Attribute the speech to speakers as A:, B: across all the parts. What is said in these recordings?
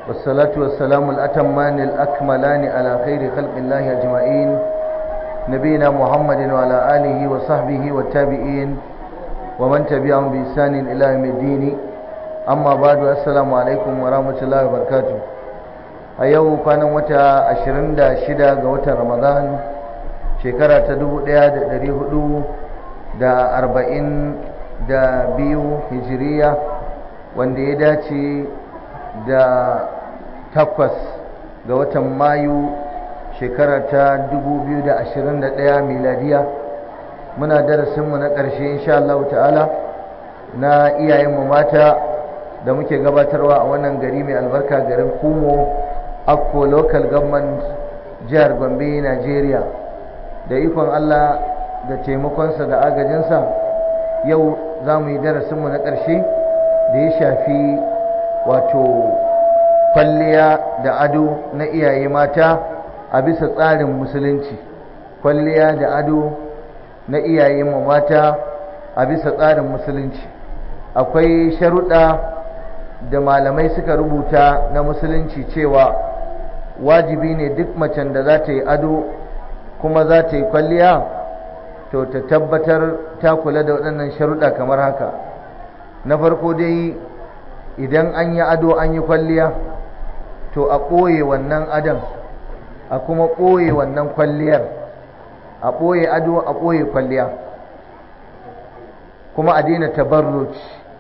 A: والصلاة والسلام الأتمان الأكملان على خير خلق الله أجمعين نبينا محمد وعلى آله وصحبه والتابعين ومن تبعهم بإحسان إلى يوم الدين أما بعد السلام عليكم ورحمة الله وبركاته a yau kwanan wata 26 ga watan ramadan shekara ta 1442 hijiriya wanda ya dace da takwas ga watan mayu shekara ta 2021 miladiya muna darasinmu na ƙarshe insha Allah ta'ala na iyayenmu mata da muke gabatarwa a wannan gari mai albarka garin kumo akko local government jihar gombe nigeria da ikon allah da taimakonsa da agajinsa yau za mu yi darasinmu na ƙarshe da ya shafi wato kwalliya da ado na iyaye mata a bisa tsarin musulunci kwalliya da ado na iyaye mata a bisa tsarin musulunci akwai sharuɗa da malamai suka rubuta na musulunci cewa wajibi ne duk macen da za ta yi ado kuma za ta yi kwalliya to ta tabbatar ta kula da waɗannan sharuɗa kamar haka na farko dai idan an yi ado an yi kwalliya to a ɓoye wannan adon a kuma ɓoye wannan kwalliyar a ɓoye ado a ɓoye kwalliya kuma a daina tabarruc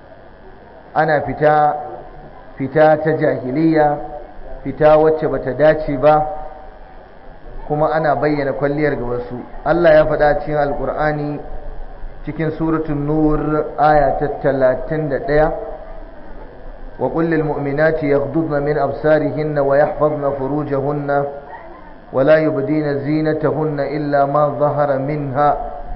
A: ana fita fita ta jahiliya fita wacce bata dace ba kuma ana bayyana kwalliyar ga wasu Allah ya faɗa cikin alkur'ani cikin suratul nur aya ta 31 wa qul lil mu'minati yaghdudna min absarihinna wa yahfazna furujahunna wa la yubdina zinatahunna illa ma dhahara minha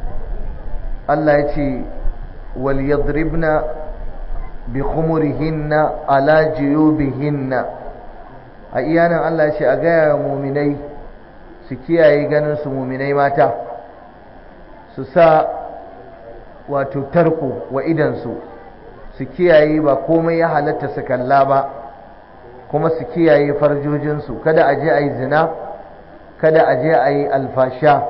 A: Allah ya ce wal yadribna bi khumurihinna ala juyubihinna a iyanan Allah ce a gaya muminai su kiyaye ganin su muminai mata su sa wato tarko wa idansu su kiyaye ba komai ya halatta su kalla ba kuma su kiyaye farjojinsu kada a je a yi zina kada a je a yi alfasha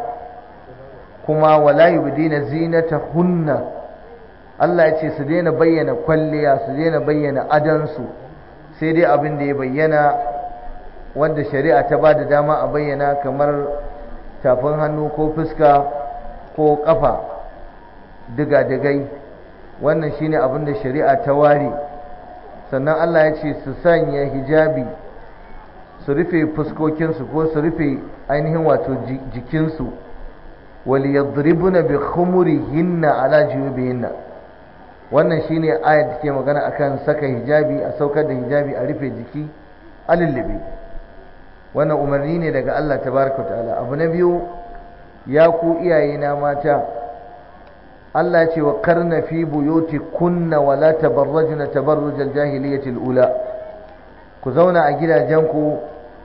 A: kuma wala yubdina zinata hunna Allah ya ce su daina bayyana kwalliya su daina bayyana adansu sai dai abin da ya bayyana wanda shari'a ta ba da dama a bayyana kamar tafin hannu ko fuska ko kafa diga-digai wannan shine abin da shari'a ta ware sannan Allah ya ce su sanya hijabi su rufe fuskokinsu ko su rufe ainihin wato jikinsu wal yadribuna bi khumurihinna ala juyubihinna wannan shine ayat da ke magana akan saka hijabi a saukar da hijabi a rufe jiki a lullube wannan umarni ne daga Allah tabaraka ta'ala abu na biyu ya ku iyaye na mata Allah ya ce wa karna fi buyuti kunna wa la tabarrajna tabarrujal jahiliyyati ula ku zauna a gidajenku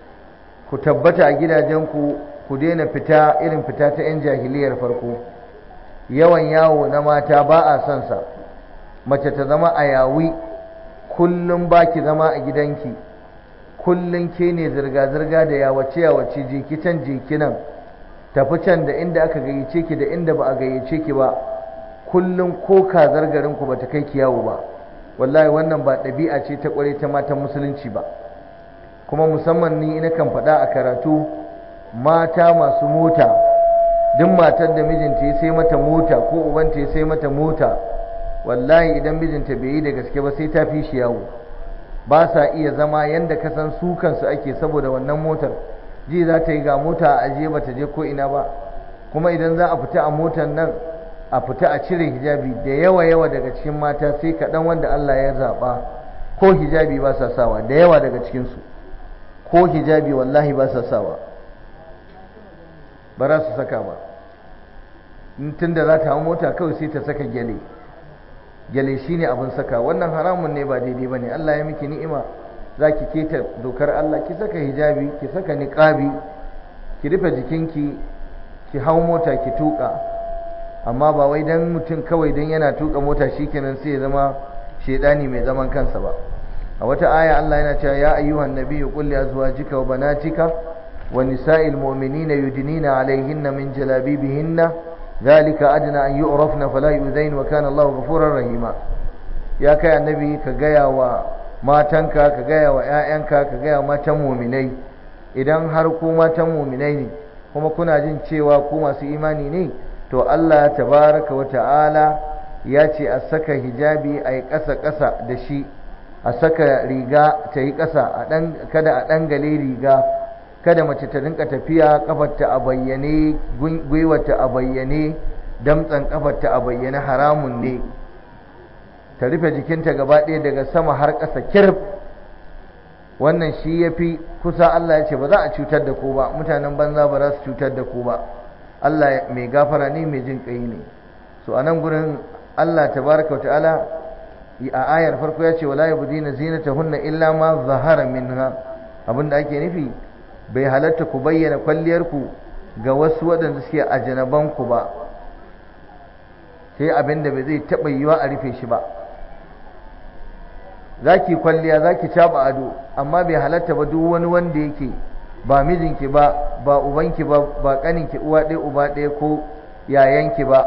A: ku tabbata a gidajenku ku daina fita irin fita ta yan jahiliyar farko yawan yawo na mata ba a son sa mace ta zama a yawi kullum baki zama a gidanki kullum ke ne zirga-zirga da yawace yawace jeki can jeki nan tafi can da inda aka gayyace ki da inda ba a gayyace ki ba kullum ko kazar garin ku bata kai ki yawo ba wallahi wannan ba ɗabi'a ce ta ƙware ta matan musulunci ba kuma musamman ni ina kan faɗa a karatu mata masu mota duk matar da mijinta ya sai mata mota ko ubanta ya sai mata mota wallahi idan mijinta bai yi da gaske ba sai ta fi shi yawo ba sa iya zama yanda ka san su kansu ake saboda wannan motar ji za ta yi ga mota a ajiye ba ta je ko ina ba kuma idan za a fita a motar nan a fita a cire hijabi da yawa yawa daga cikin mata sai kaɗan wanda Allah ya zaɓa ko hijabi ba sa sawa da yawa daga cikinsu ko hijabi wallahi ba sa sawa ba za su saka ba tun da za ta hau mota kawai sai ta saka gyale gyale shine abin saka wannan haramun ne ba daidai ba ne Allah ya miki ni'ima za ki keta dokar Allah ki saka hijabi ki saka niqabi ki rufe jikinki ki hau mota ki tuka amma ba wai dan mutum kawai dan yana tuka mota shikenan sai ya zama shedani mai zaman kansa ba a wata aya Allah yana cewa ya ayyuhan nabiyyu qul li azwajika wa banatika wa nisa'il mu'minina yudnina 'alayhinna min jalabibihinna dhalika adna an yu'rafna fala yu'zain wa kana Allahu ghafurur rahima ya kai annabi ka gaya wa matanka ka gaya wa ƴaƴanka ka gaya wa matan mu'minai idan har ku matan mu'minai ne kuma kuna jin cewa ku masu imani ne to Allah tabaraka wa ta'ala ya ce a saka hijabi a yi ƙasa-ƙasa da shi a saka riga ta yi ƙasa kada a ɗangale riga kada mace ta rinka tafiya ƙafarta a bayyane gwiwarta a bayyane damtsan ƙafarta a bayyane haramun ne ta rufe jikinta gaba ɗaya daga sama har ƙasa kirf wannan shi ya fi kusa Allah ya ce ba za a cutar da ku ba mutanen banza ba za su cutar da ku ba Allah mai gafara ne mai jin ƙai ne so a nan gurin Allah tabaraka wa ta'ala a ayar farko ya ce wala yubdina zinatahunna illa ma zahara minha abinda ake nufi bai halatta ku bayyana kwalliyar ku ga wasu waɗanda suke a janaban ku ba sai abinda bai zai taɓa yiwa a rufe shi ba zaki kwalliya zaki caba ado amma bai halatta ba duk wani wanda yake ba mijinki ba ba ubanki ba ba kaninki uwa ɗaya uba ɗaya ko yayanki ba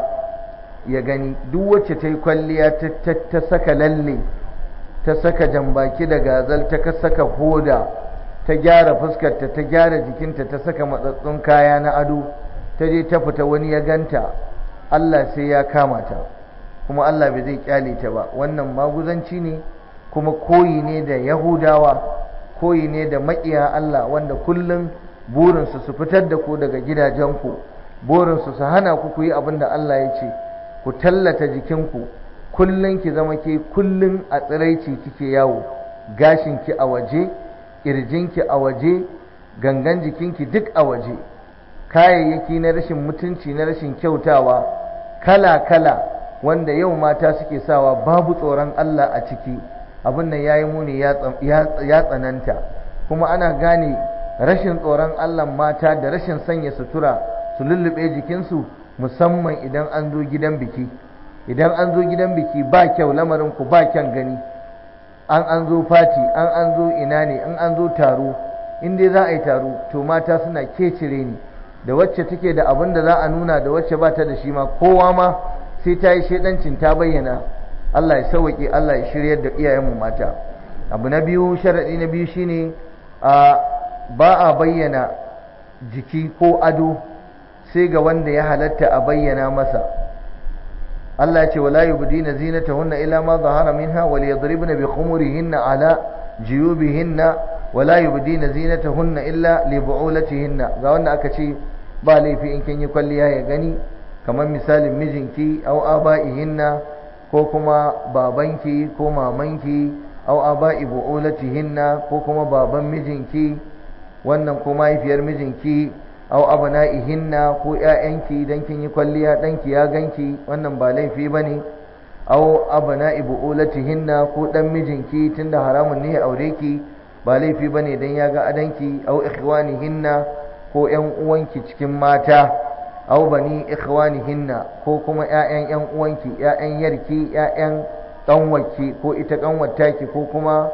A: ya gani duk wacce ta yi kwalliya ta saka lalle ta saka jambaki da gazal ta saka hoda ta gyara fuskarta ta gyara jikinta ta saka matsatsun kaya na ado ta je ta fita wani ya ganta Allah sai ya kama ta kuma Allah bai zai kyale ta ba wannan maguzanci ne kuma koyi ne da yahudawa koyi ne da maƙiya Allah wanda kullum burinsu su fitar da ku daga gidajenku burinsu su hana ku ku yi abin da Allah ya ce ku tallata jikinku kullum ki zama ke kullum a tsiraici kike yawo gashinki a waje ƙirjinki a waje gangan jikinki duk a waje kayayyaki na rashin mutunci na rashin kyautawa kala-kala wanda yau mata suke sawa babu tsoron Allah a ciki abin nan ya yi muni ya tsananta kuma ana gane rashin tsoron Allah mata da rashin sanya sutura su lullube jikinsu musamman idan an zo gidan biki idan an zo gidan biki ba kyau lamarin ku ba kyan gani an an zo fati an an zo ina ne an an zo taro in dai za a yi taro to mata suna kecire ni da wacce take da abin da za a nuna da wacce ba ta da shi ma kowa ma sai ta yi shaidancin ta bayyana Allah ya sauwaƙe Allah ya shiryar da iyayenmu mata abu na biyu sharaɗi na biyu shine a ba a bayyana jiki ko ado sai ga wanda ya halatta a bayyana masa Allah ya ce wala yubdina zinatahunna illa ma zahara minha wal yadribna bi khumurihinna ala jiyubihinna wala yubdina zinatahunna illa li bu'ulatihinna ga wanda aka ce ba laifi in kin yi kwalliya ya gani kamar misalin mijinki aw aba'ihinna ko kuma babanki ko mamanki aw aba'i bu'ulatihinna ko kuma baban mijinki wannan ko mahaifiyar mijinki aw abna'ihinna ko ƴaƴanki dan kin yi kwalliya danki ya ganki wannan ba laifi bane aw abna'i bu'ulatihinna ko dan mijinki tunda haramun ne ya aure ki ba laifi bane dan ya ga adanki aw ikhwanihinna ko ƴan uwanki cikin mata aw bani ikhwanihinna ko kuma ƴaƴan ƴan uwanki ƴaƴan yarki ƴaƴan ƙanwarki ko ita ƙanwartaki ko kuma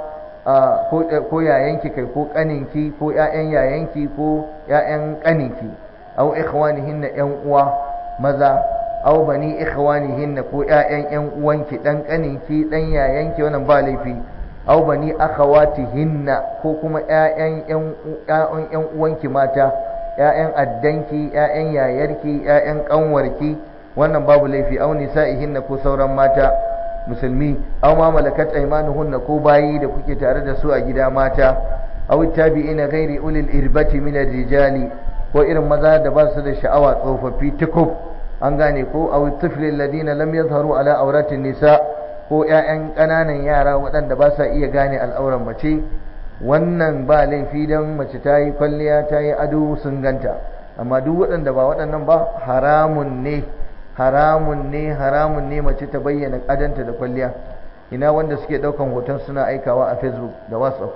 A: ko yayanki kai ko ƙaninki ko ƴaƴan yayanki ko ƴaƴan ƙaninki aw ikhwanihinna ƴan uwa maza aw bani ikhwanihinna ko ƴaƴan ƴan uwanki dan ƙaninki dan yayanki wannan ba laifi aw bani akhawatihinna ko kuma ƴaƴan ƴan ƴan uwanki mata ‘ya'yan addanki, ‘ya'yan yayarki, ‘ya'yan ƙanwarki, wannan babu laifi, au nisa'ihinna ko sauran mata musulmi, au ma malakat aimanuhunna ko bayi da kuke tare da su a gida mata, au tabi'ina gairi ulil irbati min rijali ko irin maza da ba su da sha'awa tsofaffi tukub an gane ko au tiflil ladina lam yazharu ala auratin nisa ko ‘ya'yan ƙananan yara waɗanda ba sa iya gane al'auran mace wannan ba laifi don mace ta yi kwalliya ta yi ado sun ganta amma duk waɗanda ba waɗannan ba haramun ne haramun ne haramun ne mace ta bayyana adanta da kwalliya ina wanda suke ɗaukan hoton suna aikawa a facebook da whatsapp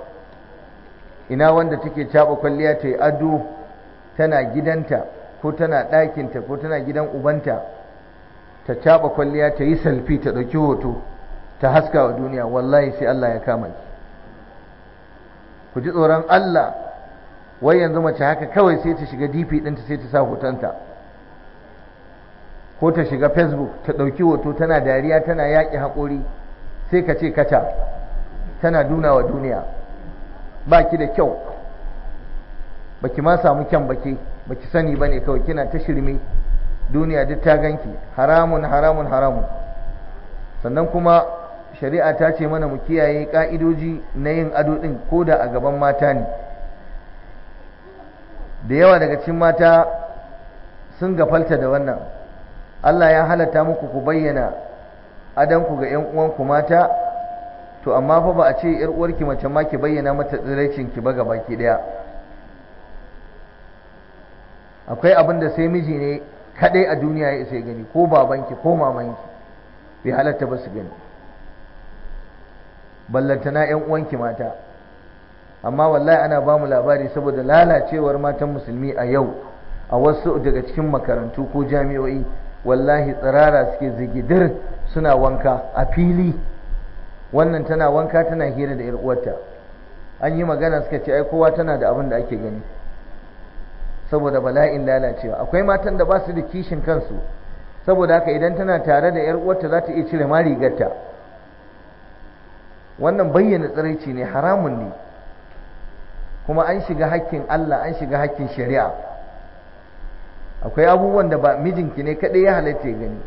A: ina wanda take caɓa kwalliya ta yi ado tana gidanta ko tana ɗakinta ko tana gidan ubanta ta caɓa kwalliya ta yi salfi ta ɗauki hoto ta haska wa duniya wallahi sai allah ya kama ki ku ji tsoron Allah wai yanzu mace haka kawai sai ta shiga dp ɗinta sai ta sa hotonta ko ta shiga facebook ta ɗauki hoto tana dariya tana yaƙi haƙori sai ka ce kaca tana duna wa duniya ba ki da kyau ba ki ma samu kyan baki ba ki sani ba ne kawai kina ta shirme duniya duk ta ganki haramun haramun haramun sannan kuma shari'a ta ce mana mu kiyaye ka'idoji na yin ado ɗin ko da a gaban mata ne da yawa daga cikin mata sun gafalta da wannan Allah ya halatta muku ku bayyana adanku ga 'yan uwanku mata to amma fa ba a ce 'yar uwarki mace ma ki bayyana mata tsiraicin ki ba baki daya akwai abin da sai miji ne kadai a duniya ya isa gani ko babanki ko mamanki bai halatta ba su gani ballantana 'yan uwanki mata amma wallahi ana ba mu labari saboda lalacewar matan musulmi a yau a wasu daga cikin makarantu ko jami'o'i wallahi tsirara suke zigidir suna wanka a fili wannan tana wanka tana hira da 'yar uwarta an yi magana suka ce ai kowa tana da abin da ake gani saboda bala'in lalacewa akwai matan da ba su da kishin kansu saboda haka idan tana tare da 'yar uwarta za ta iya cire ma rigarta wannan bayyana tsiraici ne haramun ne kuma an shiga hakkin Allah an shiga hakkin shari'a akwai abubuwan da ba mijinki ne kaɗai ya halatta ya gani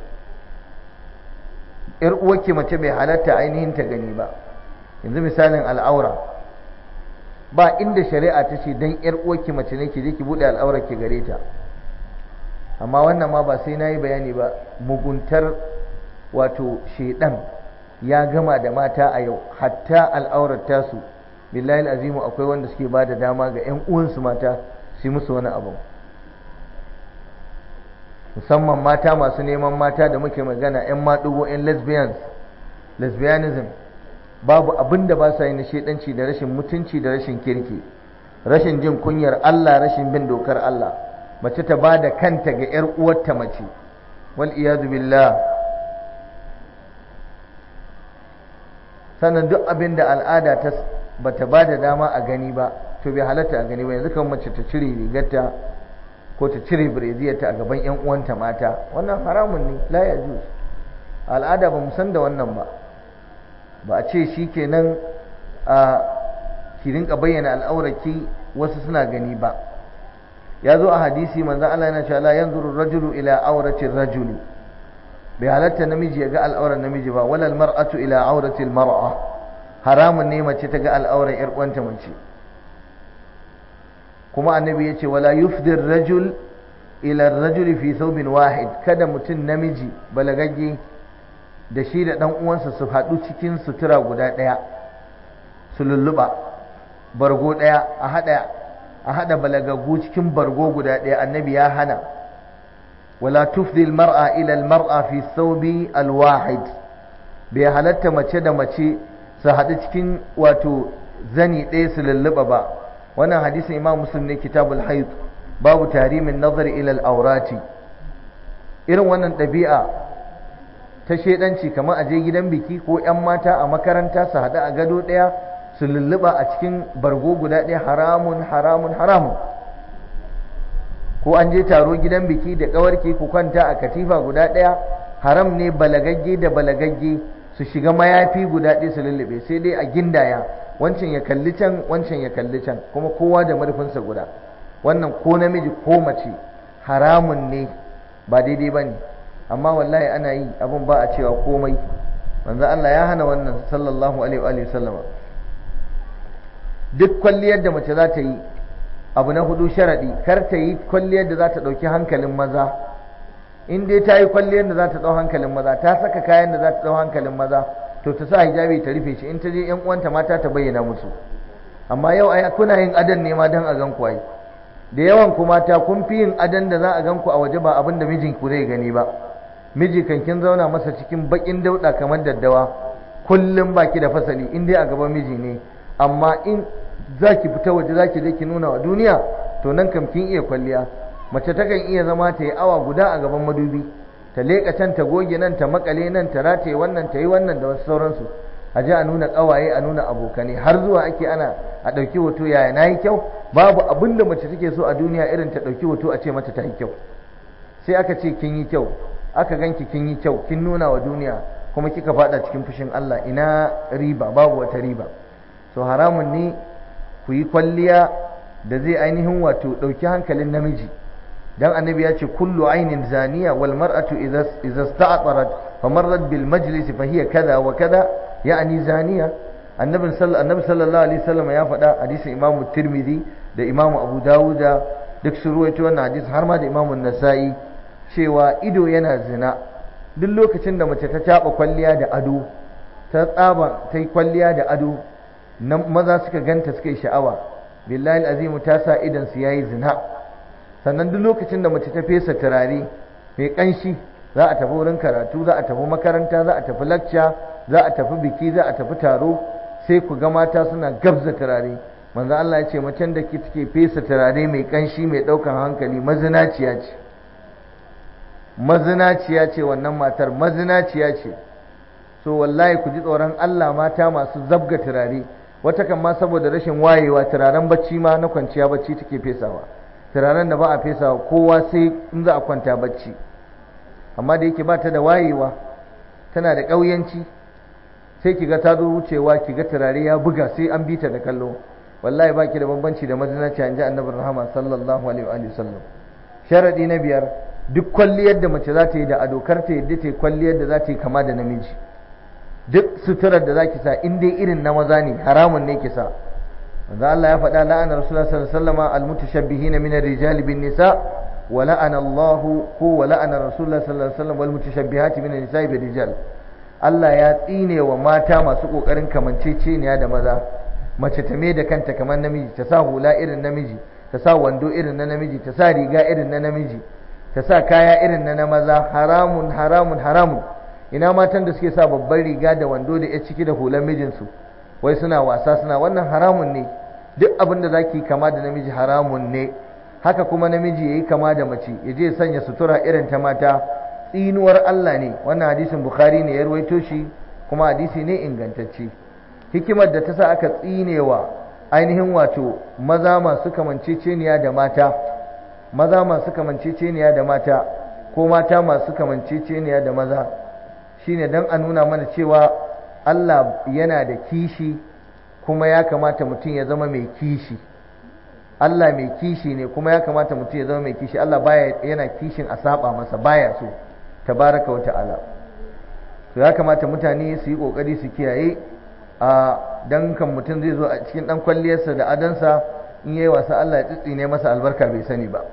A: ‘yar uwarki mace bai halatta ainihin ta gani ba yanzu misalin al'aura ba inda shari'a ta ce don ‘yar uwarki mace ne ki je ki buɗe al'aurar ki gare ta amma wannan ma ba sai na yi bayani ba muguntar wato shaidan ya gama da mata a yau hatta al'aurar tasu billahi azimu akwai wanda suke ba da dama ga 'yan uwansu mata su musu wani abu musamman mata masu neman mata da muke magana 'yan maɗugo 'yan lesbians lesbianism babu abin da ba sa yi na shaidanci da rashin mutunci da rashin kirki rashin jin kunyar Allah rashin bin dokar Allah mace ta ba da kanta ga 'yar uwarta mace wal iyadu billah sannan duk abin da al'ada ta bata ba da dama a gani ba to bai halatta a gani ba yanzu kan mace ta cire rigarta ko ta cire bireziyarta a gaban yan uwanta mata wannan haramun ne la ya juz al'ada ba mu san da wannan ba ba a ce shi kenan a ki rinka bayyana al'auraki wasu suna gani ba ya zo a hadisi manzon Allah yana cewa la yanzuru rajulu ila auratin rajuli bai halatta namiji ya ga al'auran namiji ba walal mar'atu ila auratil mar'a haramun ne mace ta ga al'auran yar uwanta mace kuma annabi ya ce wala yufdir rajul ila rajuli fi thawbin wahid kada mutum namiji balagagge da shi da dan uwansa su haɗu cikin sutura guda ɗaya su lulluɓa bargo ɗaya a haɗa a haɗa balagaggu cikin bargo guda ɗaya annabi ya hana wala tufdi almar'a ila almar'a fi thawbi alwahid bai halatta mace da mace su haɗu cikin wato zani ɗaya su lulluɓa ba wannan hadisin imam muslim ne kitabul haid babu tarimin nazari ila al'aurati irin wannan ɗabi'a ta shedanci kamar a je gidan biki ko 'yan mata a makaranta su haɗu a gado ɗaya su lulluɓa a cikin bargo guda ɗaya haramun haramun haramun ko an je taro gidan biki da ƙawarki ku kwanta a katifa guda ɗaya haram ne balagagge da balagagge su shiga mayafi guda ɗaya su lullube sai dai a gindaya wancan ya kalli can wancan ya kalli can kuma kowa da marfinsa guda wannan ko namiji ko mace haramun ne ba daidai ba ne amma wallahi ana yi abin ba a cewa komai manzo Allah ya hana wannan sallallahu alaihi wa sallama duk kwalliyar da mace za ta yi abu na hudu sharadi kar ta yi kwalliyar da za ta ɗauki hankalin maza in dai ta yi kwalliyar da za ta ɗau hankalin maza ta saka kayan da za ta ɗau hankalin maza to ta sa hijabi ta rufe shi in ta je yan uwanta mata ta bayyana musu amma yau ai kuna yin adan ne ma dan a gan ku ai da yawan ku mata kun fi yin adan da za a gan ku a waje ba abin da mijin ku zai gani ba miji kan kin zauna masa cikin bakin dauda kamar daddawa kullum baki da fasali in dai a gaban miji ne amma in zaki fita waje zaki je ki nuna wa duniya to nan kam kin iya kwalliya mace takan iya zama ta yi awa guda a gaban madubi ta leƙa can ta goge nan ta makale nan ta rataye wannan ta yi wannan da wasu sauransu a ji a nuna ƙawaye a nuna abokane har zuwa ake ana a ɗauki hoto yaya na yi kyau babu abin da mace take so a duniya irin ta ɗauki hoto a ce mata ta yi kyau sai aka ce kin yi kyau aka ganki kin yi kyau kin nuna wa duniya kuma kika fada cikin fushin Allah ina riba babu wata riba so haramun ne ku yi kwalliya da zai ainihin wato ɗauki hankalin namiji dan annabi ya ce kullu ainin zaniya wal mar'atu idza sta'tarat famarrat bil majlis fa hiya kaza wa kaza ya'ni zaniya annabi sallallahu alaihi wasallam ya faɗa hadisin imamu tirmidhi da imamu abu dawuda duk sun ruwaito wannan hadisi har ma da imamu nasa'i cewa ido yana zina duk lokacin da mace ta caɓa kwalliya da ado ta tsaba ta yi kwalliya da ado nan maza suka ganta suka yi sha'awa billahi azimu ta sa idan su yayi zina sannan duk lokacin da mace ta fesa turare mai kanshi za a tafi wurin karatu za a tafi makaranta za a tafi lacca za a tafi biki za a tafi taro sai ku ga mata suna gabza turare manzo Allah ya ce macen da ke take fesa turare mai kanshi mai daukan hankali mazinaciya ce mazinaciya ce wannan matar mazinaciya ce so wallahi ku ji tsoron Allah mata masu zabga turare wata kan ma saboda rashin wayewa turaren bacci ma na kwanciya bacci take fesawa turaren da ba a fesawa kowa sai in za a kwanta bacci amma da yake ba ta da wayewa tana da ƙauyanci sai ki ga ta zo wucewa ki ga turare ya buga sai an bita da kallo wallahi ba ki da bambanci da mazinaci an ji annabi rahama sallallahu alaihi wa sallam sharadi na biyar duk kwalliyar da mace za ta yi da ado kar ta yadda ta yi kwalliyar da za ta yi kama da namiji duk suturar da za ki sa in dai irin na maza ne haramun ne ki sa manzo Allah ya faɗa la'ana rasulullah sallallahu alaihi wasallam al-mutashabbihin min ar-rijali bin nisa wa la'ana Allah ko wa la'ana rasulullah sallallahu alaihi wasallam wal mutashabbihati min an-nisa'i bir rijal Allah ya tsine wa mata masu kokarin kamanceceniya da maza mace ta me da kanta kamar namiji ta sa hula irin namiji ta sa wando irin na namiji ta sa riga irin na namiji ta sa kaya irin na na maza haramun haramun haramun ina matan da suke sa babban riga da wando da ya ciki da hulan mijinsu wai suna wasa suna wannan haramun ne duk abin da zaki kama da namiji haramun ne haka kuma namiji yayi kama da mace ya je sanya sutura irin ta mata tsinuwar Allah ne wannan hadisin Bukhari ne ya rawaito shi kuma hadisi ne ingantacce hikimar da ta sa aka tsinewa ainihin wato maza masu kamanceceniya da mata maza masu kamanceceniya da mata ko mata masu kamanceceniya da maza shine dan a nuna mana cewa Allah yana da kishi kuma ya kamata mutum ya zama mai kishi Allah mai kishi ne kuma ya kamata mutum ya zama mai kishi Allah baya yana kishin a saba masa baya so tabaraka wa ta'ala to ya kamata mutane su yi kokari su kiyaye a dan kan mutum zai zo a cikin dan kwalliyarsa da adansa in yayi wasa Allah ya tsitsine masa albarka bai sani ba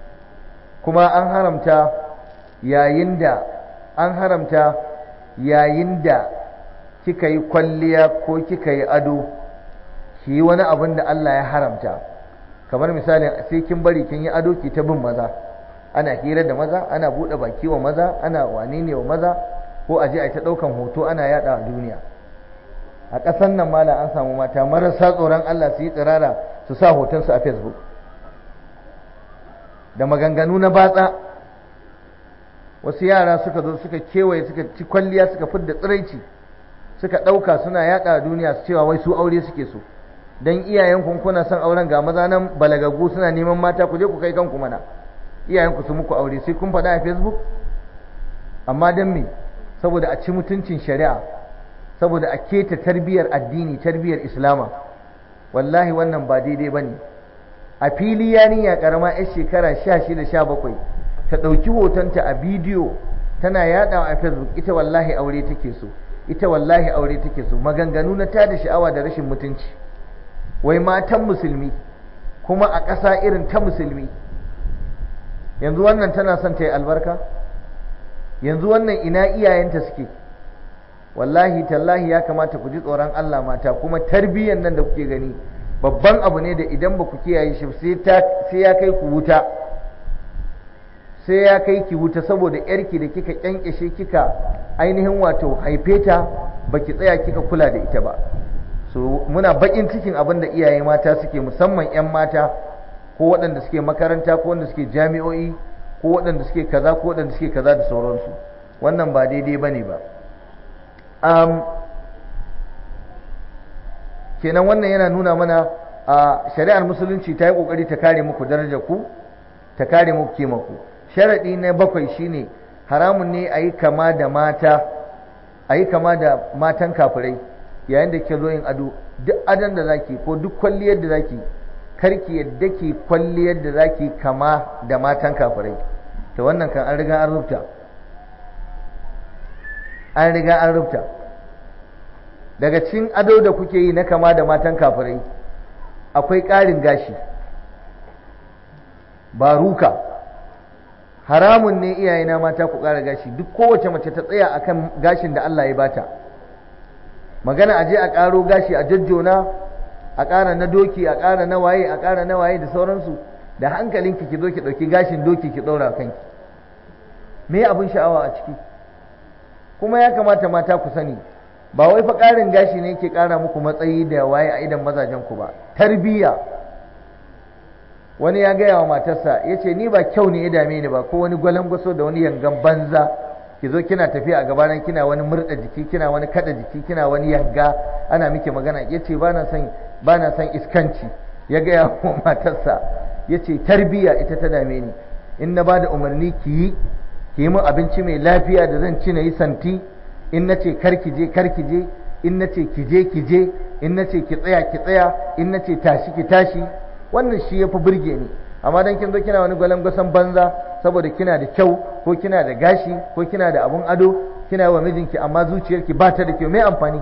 A: kuma an haramta yayin da an haramta yayin da kika yi kwalliya ko kika yi ado ki yi wani abin da Allah ya haramta kamar misali sai kin bari kin yi ado ki ta bin maza ana hira da maza ana buɗe baki wa maza ana wane ne wa maza ko a je a ta ɗaukan hoto ana yaɗa a duniya a ƙasar nan mala an samu mata marasa tsoron Allah su yi tsirara su sa hotonsu a facebook da maganganu na batsa wasu yara suka zo suka kewaye suka ci kwalliya suka fidda tsiraici suka ɗauka suna yaɗa a duniya su cewa wai su aure suke so don iyayen kuna son auren ga maza nan balagaggu suna neman mata ku je ku kai kanku mana iyayenku su muku aure sai kun faɗa a facebook amma don me saboda a ci mutuncin shari'a saboda a keta tarbiyar addini tarbiyar islama wallahi wannan ba daidai ba ne a fili yarinya karama yar shekara sha shida sha bakwai ta ɗauki hotonta a bidiyo tana yaɗawa a facebook ita wallahi aure take so ita wallahi aure take so maganganu na tada sha'awa da rashin mutunci wai matan musulmi kuma a ƙasa irin ta musulmi yanzu wannan tana son ta yi albarka yanzu wannan ina iyayenta suke wallahi tallahi ya kamata ku ji tsoron Allah mata kuma tarbiyyar nan da kuke gani babban abu ne da idan ba ku kiyaye shi sai ya kai ku wuta sai ya kai ki wuta saboda yarki da kika kyankyashe kika ainihin wato haife ta baki tsaya kika kula da ita ba so muna bakin cikin abin da iyaye mata suke musamman 'yan mata ko waɗanda suke makaranta ko waɗanda suke jami'o'i ko waɗanda suke kaza ko waɗanda suke kaza da sauransu wannan ba daidai bane ba um, kenan wannan yana nuna mana a shari'ar musulunci ta yi kokari ta kare muku darajar ku ta kare muku kima ku sharadi na bakwai shine haramun ne a yi kama da mata a yi kama da matan kafirai yayin da ke zo yin ado duk adon da zaki ko duk kwalliyar da zaki karki yadda ke kwalliyar da zaki kama da matan kafirai to wannan kan an riga an rubuta an riga an rubuta daga cikin ado da kuke yi na kama da matan kafirai akwai ƙarin gashi baruka haramun ne iyayena mata ku ƙara gashi duk kowace mace ta tsaya akan gashin da Allah ya bata magana aje a ƙaro gashi a jajjona a ƙara na doki a ƙara na waye a ƙara na waye da sauransu da hankalinki ki zo ki ɗauki gashin doki ki ɗaura kanki me abin sha'awa a ciki kuma ya kamata mata ku sani ba wai fa ƙarin gashi ne ke ƙara muku matsayi da waye a idan mazajen ku ba tarbiyya wani ya gaya wa matarsa ya ce ni ba kyau ne ya dame ni ba ko wani gwalangwaso da wani yangan banza ki zo kina tafiya a gabanan kina wani murda jiki kina wani kada jiki kina wani yanga ana miki magana ya ce ba na son ba na son iskanci ya gaya wa matarsa ya ce tarbiyya ita ta dame ni in na ba da umarni ki yi ki yi min abinci mai lafiya da zan ci na yi santi in na ce kar ki je kar ki je in na ce ki je ki je in na ce ki tsaya ki tsaya in na ce tashi ki tashi wannan shi ya fi burge ni amma dan kin zo kina wani gwalangwasan banza saboda kina da kyau ko kina da gashi ko kina da abun ado kina wa mijinki amma zuciyarki ba ta da kyau mai amfani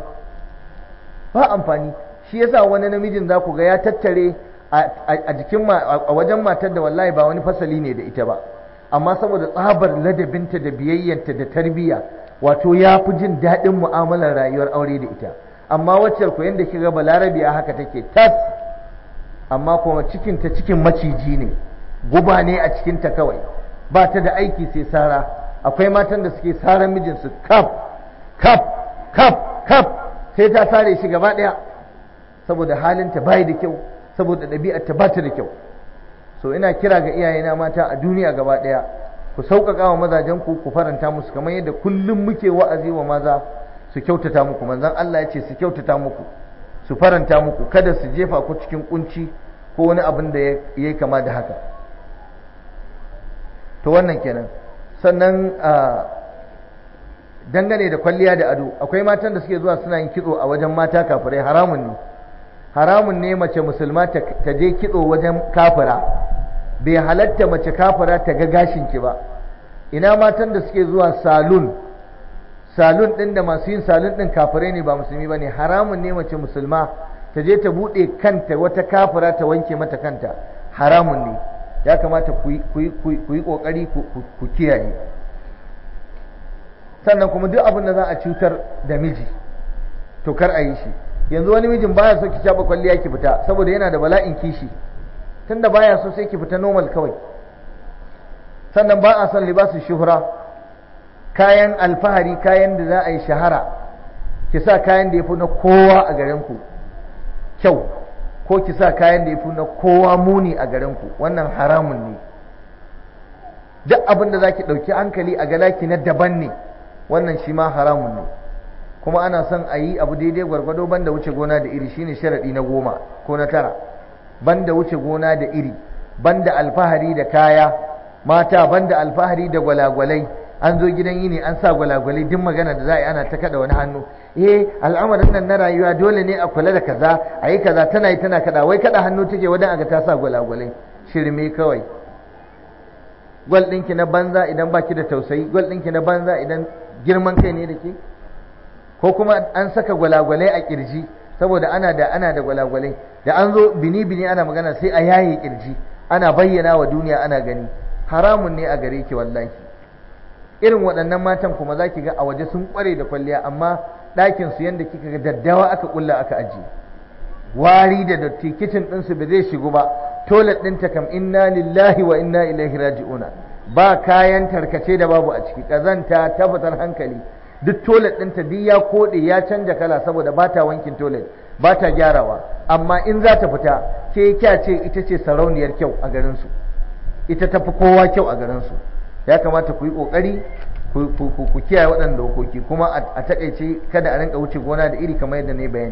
A: ba amfani shi yasa wani namijin za ku ga ya tattare a jikin a wajen matar da wallahi ba wani fasali ne da ita ba amma saboda tsabar ladabinta da biyayyanta da tarbiyya wato ya fi jin daɗin mu'amalar rayuwar aure da ita amma wacce ku yanda kiga balarabiya haka take tas amma kuma cikinta cikin maciji ne guba ne a cikinta kawai ba ta da aiki sai sara akwai matan da suke saran mijinsu kaf kaf kaf kaf sai ta sare shi gaba ɗaya saboda halinta bai da kyau saboda ɗabi'arta ba ta da kyau so ina kira ga iyayena mata a duniya gaba ɗaya ku sauƙaƙa wa mazajenku ku faranta musu kamar yadda kullum muke wa'azi wa maza su kyautata muku manzon Allah ya ce su kyautata muku su faranta muku kada su jefa ku cikin kunci ko wani abin da ya yi kama da haka to wannan kenan sannan dangane da kwalliya da ado akwai matan da suke zuwa suna yin kitso a wajen mata kafirai haramun ne haramun ne mace musulma ta je kitso wajen kafira bai halatta mace kafira ta ga gashinki ba ina matan da suke zuwa salon salon din da masu yin salon din kafirai ne ba musulmi ba ne haramun ne mace musulma ta je ta buɗe kanta wata kafira ta wanke mata kanta haramun ne ya kamata ku yi ƙoƙari ku kiyaye sannan kuma duk abin da za a cutar da miji to kar a yi shi yanzu wani mijin baya so ki shaɓa kwalliya ki fita saboda yana da bala'in kishi tunda baya so sai ki fita normal kawai sannan ba a son libasu shuhura kayan alfahari kayan da za a yi shahara ki sa kayan da ya fi na kowa a garinku kyau ko ki sa kayan da ya fi na kowa muni a garinku wannan haramun ne duk abin da za ki ɗauki hankali a galaki na daban ne wannan shi ma haramun ne kuma ana son a yi abu daidai gwargwado banda wuce gona da iri shine sharaɗi na goma ko na tara banda wuce gona da iri banda alfahari da kaya mata banda alfahari da gwalagwalai an zo gidan yini an sa gwalagwalai duk magana da za a yi ana ta kada wani hannu eh al'amarin nan na rayuwa dole ne a kula da kaza a yi kaza tana yi tana kada wai kada hannu take wadan aga ta sa gwalagwalai shirme kawai gwal ɗinki na banza idan baki da tausayi gwal ɗinki na banza idan girman kai ne da ke ko kuma an saka gwalagwalai a kirji saboda ana da ana da gwalagwalai da an zo bini bini ana magana sai a yaye kirji ana bayyana wa duniya ana gani haramun ne a gare ki wallahi irin waɗannan matan kuma za ki ga a waje sun ƙware da kwalliya amma ɗakin su yadda kika ga daddawa aka ƙulla aka ajiye wari da datti kicin ɗinsu ba zai shigo ba toilet ɗinta kam inna lillahi wa inna ilaihi raji'una ba kayan tarkace da babu a ciki ƙazanta ta fitar hankali duk toilet ɗinta duk ya koɗe ya canja kala saboda ba ta wankin toilet ba ta gyarawa amma in za ta fita ke kya ce ita ce sarauniyar kyau a garinsu ita ta fi kowa kyau a garinsu ya kamata ku yi ƙoƙari ku kiyaye waɗanda dokoki kuma a taƙaice kada a rinka wuce gona da iri kamar yadda na yi bayani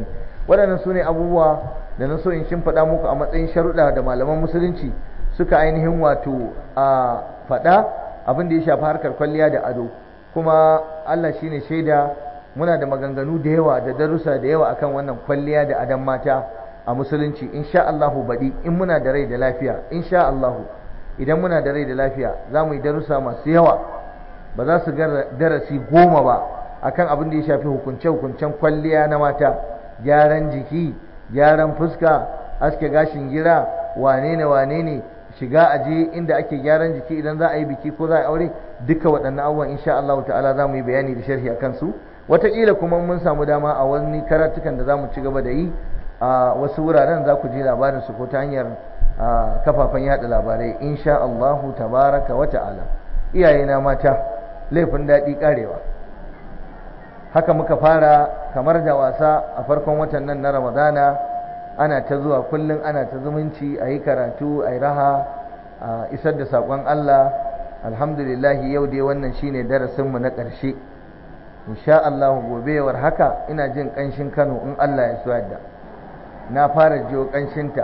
A: waɗannan su ne abubuwa da na so in shimfiɗa muku a matsayin sharuɗa da malaman musulunci suka ainihin wato a faɗa abin da ya shafi harkar kwalliya da ado kuma Allah shine shaida muna da maganganu da yawa da darussa da yawa akan wannan kwalliya da adon mata a musulunci insha Allahu baɗi in muna da rai da lafiya insha Allahu idan muna da rai da lafiya za mu yi darussa masu yawa ba za su darasi goma ba akan abin da ya shafi hukunce-hukuncen kwalliya na mata gyaran jiki gyaran fuska aske gashin gira wane ne wane ne shiga aje inda ake gyaran jiki idan za a yi biki ko za a aure duka waɗannan abubuwan insha Allah ta'ala za mu yi bayani da sharhi akan su wataƙila kuma mun samu dama a wani karatukan da za mu ci gaba da yi a wasu wuraren za ku ji labarin su ko ta hanyar kafafen yada labarai insha Allah tabaraka wa ta'ala iyayena mata laifin daɗi ƙarewa haka muka fara kamar da wasa a farkon watan nan na ramadana ana ta zuwa kullum ana ta zumunci a yi karatu a yi raha a isar da saƙon Allah alhamdulillahi yau dai wannan shine darasinmu na ƙarshe insha Allah gobewar haka ina jin ƙanshin Kano in Allah ya so yadda na fara jiyo ƙanshinta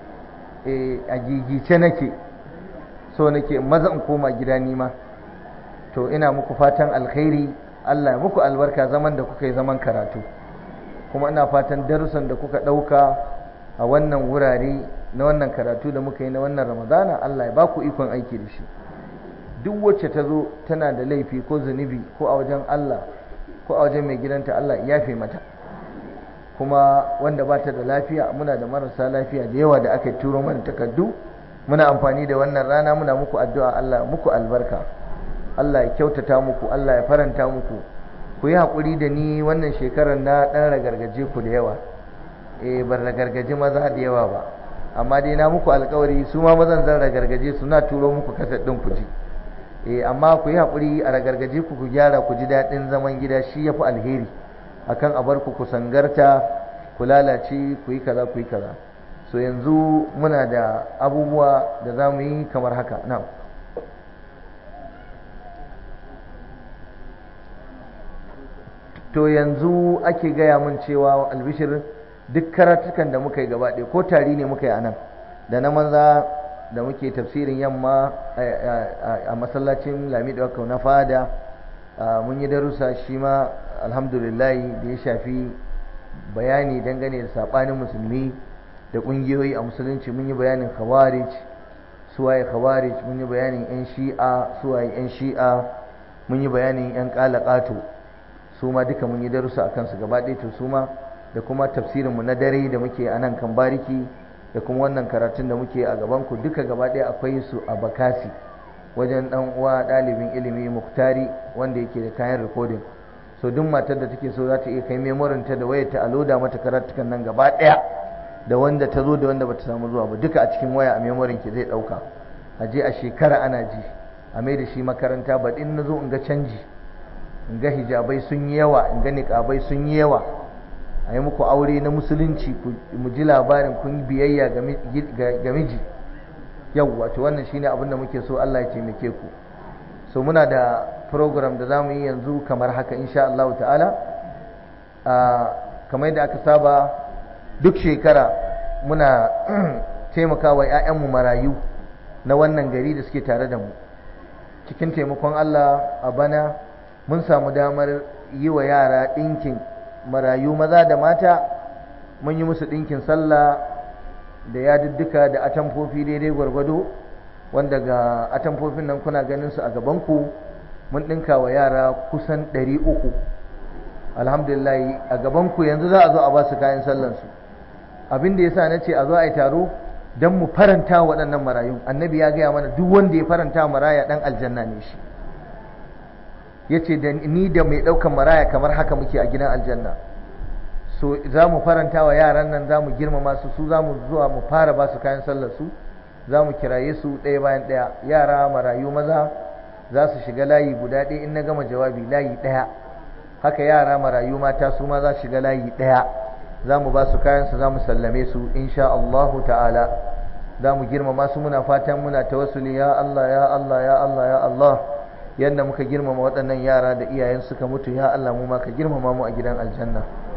A: a gigice nake so nake maza in koma gida nima to ina muku fatan alkhairi Allah ya muku albarka zaman da kuka yi zaman karatu kuma ina fatan darussan da kuka ɗauka a wannan wurare na wannan karatu da muka yi na wannan ramadana Allah ya baku ikon aiki da shi duk wacce ta zo tana da laifi ko zunubi ko a wajen Allah ko a wajen mai gidanta Allah ya yafe mata kuma wanda ba ta da lafiya muna da marasa lafiya da yawa da aka turo mana takardu muna amfani da wannan rana muna muku addu'a Allah muku albarka Allah ya kyautata muku Allah ya faranta muku ku yi haƙuri da ni wannan shekarar na ɗan ragargaje ku da yawa eh ban ragargaje maza da yawa ba amma dai na muku alƙawari su ma mazan zan ragargaje su na turo muku kasar ɗin ku ji eh amma ku yi haƙuri a ragargaje ku ku gyara ku ji daɗin zaman gida shi ya fi alheri akan a bar ku ku sangarta ku lalace ku yi kaza ku yi kaza so yanzu muna da abubuwa da za mu yi kamar haka na'am to yanzu ake gaya mun cewa albishir duk karatukan da muka yi gaba ɗaya ko tari ne muka yi a nan da na maza da muke tafsirin yamma a masallacin lamido aka na fada mun yi darussa shi ma alhamdulillah da ya shafi bayani dangane da saɓanin musulmi da ƙungiyoyi a musulunci mun yi bayanin khawarij suwaye khawarij mun yi bayanin 'yan shi'a suwaye 'yan shi'a mun yi bayanin 'yan ƙalaƙato su ma duka mun yi darussa akan su gaba ɗaya to su ma da kuma tafsirin mu na dare da muke a nan kan bariki da kuma wannan karatun da muke a gaban ku duka gaba ɗaya akwai su a bakasi wajen dan uwa ɗalibin ilimi muktari wanda yake da kayan recording so duk matar da take so za ta iya kai memorin ta da wayar ta a loda mata karatukan nan gaba ɗaya da wanda ta zo da wanda bata samu zuwa ba duka a cikin waya a memorin ki zai ɗauka a je a shekara ana ji a mai da shi makaranta ba in na zo in ga canji in ga hijabai sun yi yawa in ga niƙabai sun yi yawa a yi muku aure na musulunci mu ji labarin kun biyayya ga miji yau wato wannan shine abin da muke so Allah ya taimake ku so muna da program da zamu yi yanzu kamar haka insha Allah ta'ala kamar yadda aka saba duk shekara muna taimakawa 'ya'yanmu marayu na wannan gari da suke tare da mu cikin taimakon Allah a bana mun samu damar yi wa yara ɗinkin marayu maza da mata mun yi musu ɗinkin sallah da yadudduka da atamfofi daidai gwargwado wanda ga atamfofin nan kuna ganin su a gabanku mun ɗinka wa yara kusan ɗari uku alhamdulillah a gabanku yanzu za a zo a ba su kayan sallansu abin da ya sa na ce a zo a yi taro don mu faranta waɗannan marayu annabi ya gaya mana duk wanda ya faranta maraya ɗan aljanna ne shi ya ce da ni da mai ɗaukan maraya kamar haka muke a gidan aljanna so za mu faranta wa yaran nan za mu girmama su su za mu zuwa mu fara ba su kayan sallar su za mu kiraye su ɗaya bayan ɗaya yara marayu maza za su shiga layi guda ɗaya in na gama jawabi layi ɗaya haka yara marayu mata su ma za su shiga layi ɗaya za mu ba su kayan su za mu sallame su insha Allahu ta'ala za mu girmama su muna fatan muna tawassuli ya Allah ya Allah ya Allah ya Allah yadda muka girmama waɗannan yara da iyayen suka mutu ya Allah mu ma ka girmama mu a gidan aljanna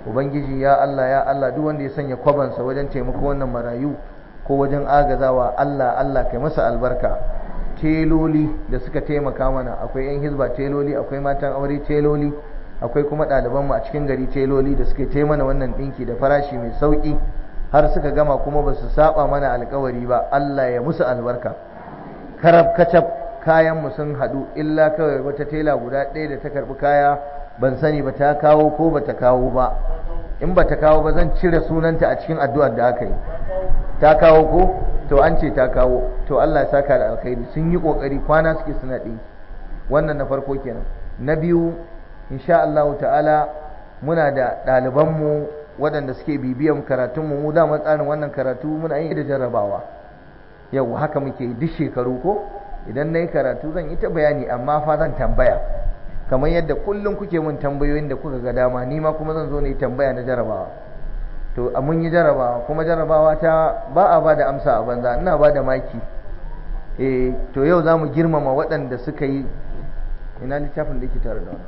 A: ubangiji ya Allah ya Allah duk wanda ya sanya kwabansa wajen taimako wannan marayu ko wajen agazawa Allah Allah kai masa albarka teloli da suka taimaka mana akwai yan hizba teloli akwai matan aure teloli akwai kuma ɗalibanmu a cikin gari teloli da suka taimana wannan ɗinki da farashi mai sauƙi har suka gama kuma ba su saba mana alkawari ba Allah ya musu albarka karab kacab kayanmu sun haɗu illa kawai wata tela guda ɗaya da ta karɓi kaya ban sani ba ta kawo ko ba ta kawo ba in ba ta kawo ba zan cire sunanta a cikin addu'ar da aka yi ta kawo ko to an ce ta kawo to Allah ya saka da alkhairi sun yi kokari kwana suke suna ɗinki wannan na farko kenan na biyu insha Allah ta'ala muna da ɗalibanmu waɗanda suke bibiyan karatunmu mu da tsarin wannan karatu muna yin da jarrabawa yau haka muke duk shekaru ko idan na yi karatu zan yi ta bayani amma fa zan tambaya kamar yadda kullum kuke mun tambayoyin da kuka ga dama ni ma kuma zan zo na yi tambaya na jarrabawa to a mun yi jarrabawa kuma jarrabawa ta ba a ba da amsa a banza ina ba da maki eh to yau za mu girmama waɗanda suka yi ina littafin da yake tare da wannan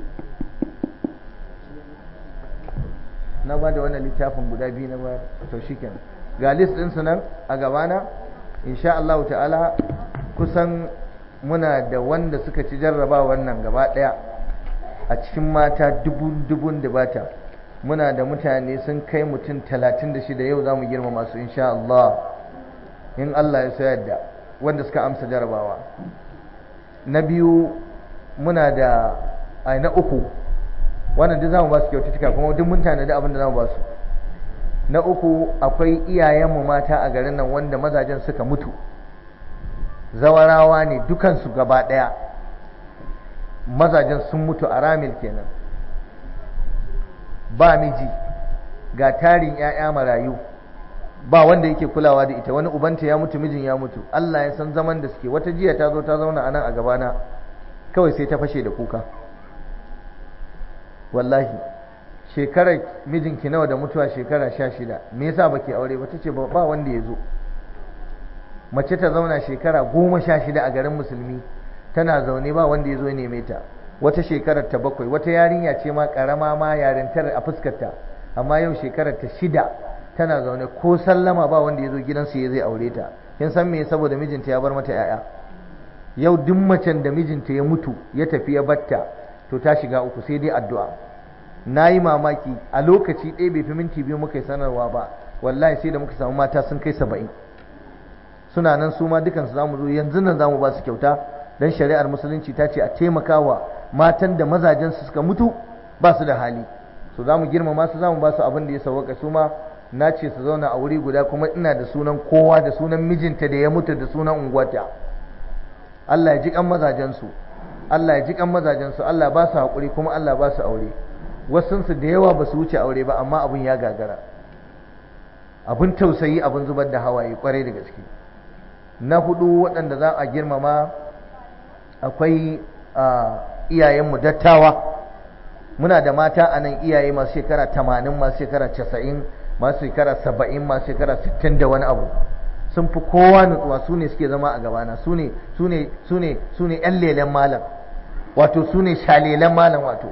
A: na ba da wannan littafin guda biyu na bayar to shikenan ga list ɗinsu nan a gabana insha Allah ta'ala kusan muna da wanda suka ci jarraba wannan gaba ɗaya a cikin mata dubun dubun da bata muna da mutane sun kai mutum talatin da shida yau za mu girmama su insha Allah in Allah ya sayar da wanda suka amsa jarrabawa na biyu muna da ai na uku wannan duk zamu ba su kyaututtuka kuma duk mun tanadi abin da zamu ba su na uku akwai iyayenmu mata a garin nan wanda mazajen suka mutu zawarawa ne dukansu gaba ɗaya mazajen sun mutu a ramil kenan ba miji ga tarin 'ya'ya marayu ba wanda yake kulawa da ita wani ubanta ya mutu mijin ya mutu Allah ya san zaman da suke wata jiya ta zo ta zauna a nan a gabana kawai sai ta fashe da kuka wallahi shekarar mijinki nawa da mutuwa shekara sha shida me yasa baki aure ba tace ba wanda ya zo mace ta zauna shekara goma sha shida a garin musulmi tana zaune ba wanda ya zo neme ta wata shekarar ta bakwai wata yarinya ce ma karama ma yarintar a fuskarta amma yau shekarar ta shida tana zaune ko sallama ba wanda ya zo gidansu ya zai aure ta kin san me saboda mijinta ya bar mata yaya yau duk macen da mijinta ya mutu ya tafi ya batta to ta shiga uku sai dai addu'a na yi mamaki a lokaci ɗaya bai fi minti biyu muka yi sanarwa ba wallahi sai da muka samu mata sun kai saba'in suna nan su ma dukansu za mu zo yanzu nan za mu ba su kyauta don shari'ar musulunci ta ce a taimaka wa matan da mazajensu suka mutu ba su da hali su za mu girmama su za mu ba su abin da ya sauwaka su ma na ce su zauna a wuri guda kuma ina da sunan kowa da sunan mijinta da ya mutu da sunan unguwata Allah ya ji kan mazajensu Allah ya ji kan mazajensu Allah ba su haƙuri kuma Allah ba su aure wasunsu da yawa ba su wuce aure ba amma abin ya gagara abin tausayi abin zubar da hawaye kwarai da gaske na hudu waɗanda za a girmama akwai iyayenmu dattawa muna da mata a nan iyaye masu shekara tamanin masu shekara casa'in masu shekara saba'in masu shekara sittin da wani abu sun fi kowa nutsuwa su ne suke zama a gabana su ne su ne su ne su ne yan lelen malam wato su ne shalelen malam wato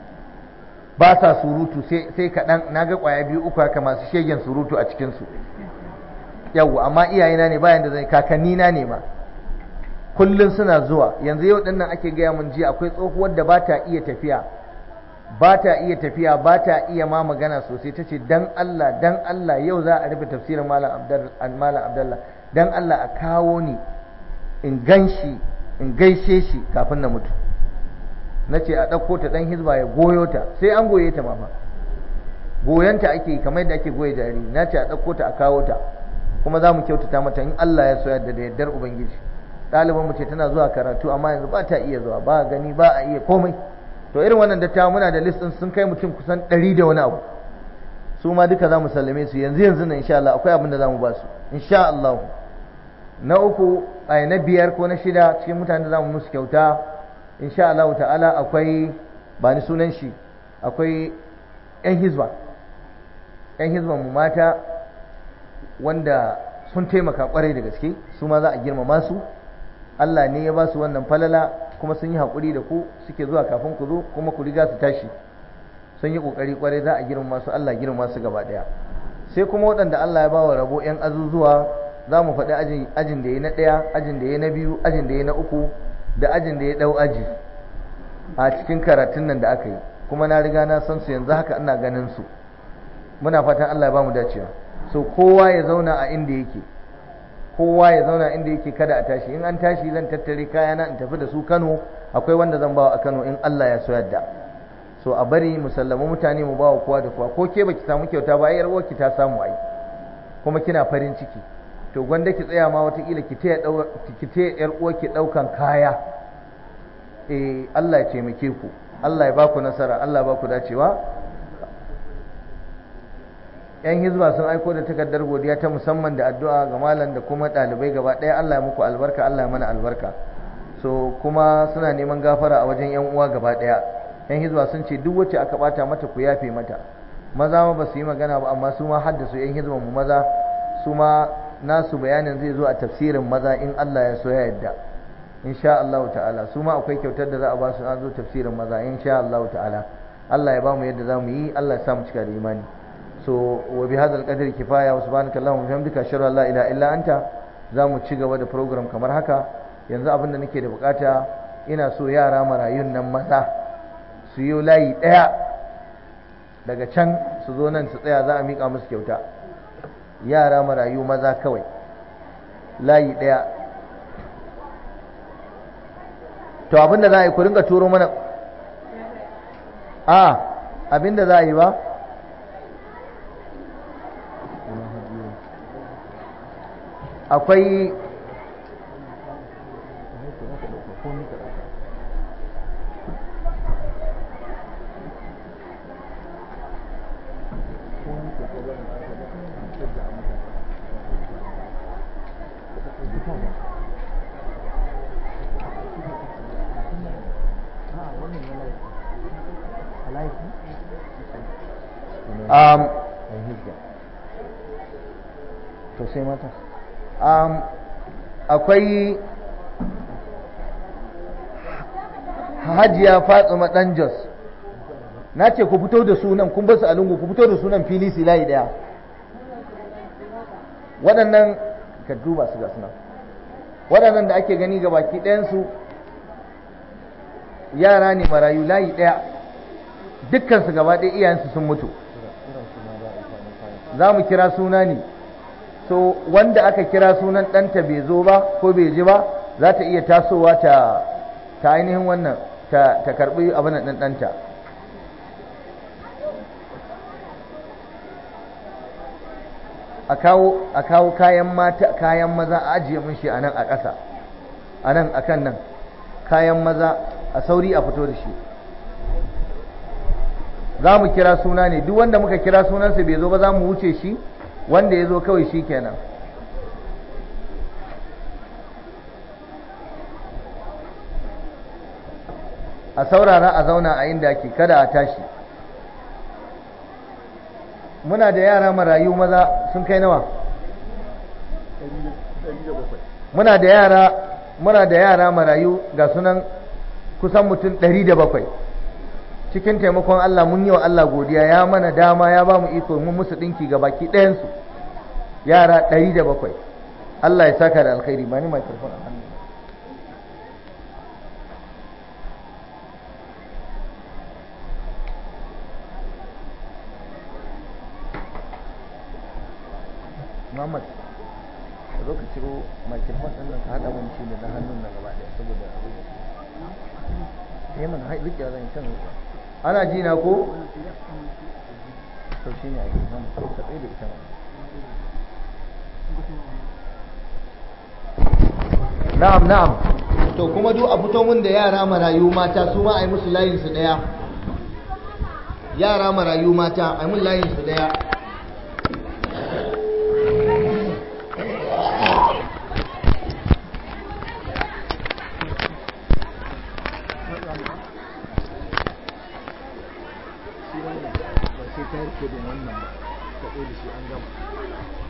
A: ba sa surutu sai kaɗan na ga ƙwaya biyu uku haka masu shegen surutu a cikinsu yau amma iyayena ne bayan da zai kakanni na ne ma kullum suna zuwa yanzu yau ɗin nan ake gaya mun jiya akwai tsohuwar da ba ta iya tafiya ba ta iya tafiya ba ta iya ma magana sosai ta ce dan Allah dan Allah yau za a rufe tafsirin malam abdallah dan Allah a kawo ni in gan shi in gaishe shi kafin na mutu na ce a ɗauko ta ɗan hizba ya goyo ta sai an goye ta ma fa goyonta ake kamar yadda ake goye jariri na ce a ɗauko ta a kawo ta kuma za mu kyautata mata in Allah ya so yadda da yardar ubangiji ɗaliban mu ce tana zuwa karatu amma yanzu ba ta iya zuwa ba gani ba a iya komai to irin wannan dattawa muna da list ɗin sun kai mutum kusan ɗari da wani abu su ma duka za mu sallame su yanzu yanzu nan insha Allah akwai abin da za mu ba su insha Allah na uku ai na biyar ko na shida cikin mutanen da za mu musu kyauta insha Allah ta'ala akwai ba ni sunan shi akwai yan hizba yan hizban mu mata wanda sun taimaka kwarai da gaske su ma za a girmama su Allah ne ya ba su wannan falala kuma sun yi haƙuri da ku suke zuwa kafin ku zo kuma ku riga su tashi sun yi kokari kwarai za a girma su Allah girma su gaba daya sai kuma waɗanda Allah ya ba wa rabo yan azuzuwa za mu faɗi ajin da ya na ɗaya ajin da ya na biyu ajin da ya na uku da ajin da ya ɗau aji a cikin karatun nan da aka yi kuma na riga na san su yanzu haka ina ganin su muna fatan Allah ya ba mu dacewa so kowa ya zauna a inda yake kowa ya zauna inda yake kada a tashi in an tashi zan tattare kayana in tafi da su Kano akwai wanda zan bawa a Kano in Allah ya so yadda so a bari musallama mutane mu bawa kowa da kowa ko ke baki samu kyauta ba yar uwarki ta samu ai kuma kina farin ciki to gwanda ki tsaya ma watakila ki taya ki taya yar uwarki daukan kaya eh Allah ya taimake ku Allah ya baku nasara Allah ya baku dacewa yan hizba sun aiko da takardar godiya ta musamman da addu'a ga malam da kuma ɗalibai gaba ɗaya Allah ya muku albarka Allah ya mana albarka so kuma suna neman gafara a wajen yan uwa gaba ɗaya yan hizba sun ce duk wacce aka bata mata ku yafe mata maza ma ba su yi magana ba amma su ma haddasu yan hizba mu maza su ma nasu bayanin zai zo a tafsirin maza in Allah ya so ya yadda insha Allah ta'ala su ma akwai kyautar da za a ba su an zo tafsirin maza insha Allah ta'ala Allah ya ba mu yadda za mu yi Allah ya sa mu cika da imani so wa bi hadal qadri kifaya wa subhanaka allahumma wa bihamdika ashhadu an la ilaha illa anta zamu ci gaba da program kamar haka yanzu abinda nake da bukata ina so yara marayun nan maza su yi layi daya daga can su zo nan su tsaya za a mika musu kyauta yara marayu maza kawai layi daya to abinda za a yi ku ringa turo mana a abinda za a yi ba akwai um, to sai mata um, akwai hajiya fatsuma dan jos na ce ku fito da sunan kun basu a lungu ku fito da sunan fili silayi daya waɗannan ka duba su ga sunan waɗannan da ake gani ga baki ɗayansu yara ne marayu layi ɗaya dukkansu gaba ɗaya iyayensu sun mutu za mu kira suna ne so wanda aka kira sunan ɗanta bai zo ba ko bai ji ba za ta iya tasowa ta ta ainihin wannan ta, ta karɓi abin ɗan ɗanta a kawo a kawo kayan mata kayan maza a ajiye mun shi a nan a ƙasa a nan a kan nan kayan maza a sauri a fito da shi za mu kira suna ne duk wanda muka kira sunansa bai zo ba za mu wuce shi wanda ya zo kawai shi kenan a saurara a zauna a inda ake kada a tashi muna da yara marayu maza sun kai nawa muna da yara muna da yara marayu ga sunan kusan mutum ɗari da bakwai cikin taimakon Allah mun yi wa Allah godiya ya mana dama ya ba mu iko mun musu ɗinki ga baki ɗayansu yara ɗari da bakwai Allah ya saka da alkhairi ba ni microphone a hannu Muhammad ka zo ka ciro microphone ɗin nan ka haɗa mun shi da na hannun nan gaba ɗaya saboda abin da ya mana riƙe zan can ana ji na ko to shi ne a yi nan ka tsaye da ita na'am na'am to kuma duk a fito mun da yara marayu mata su ma a yi musu layin su ɗaya yara marayu mata a yi mun layin su ɗaya
B: sai ta rike da wannan ba ka da shi an gama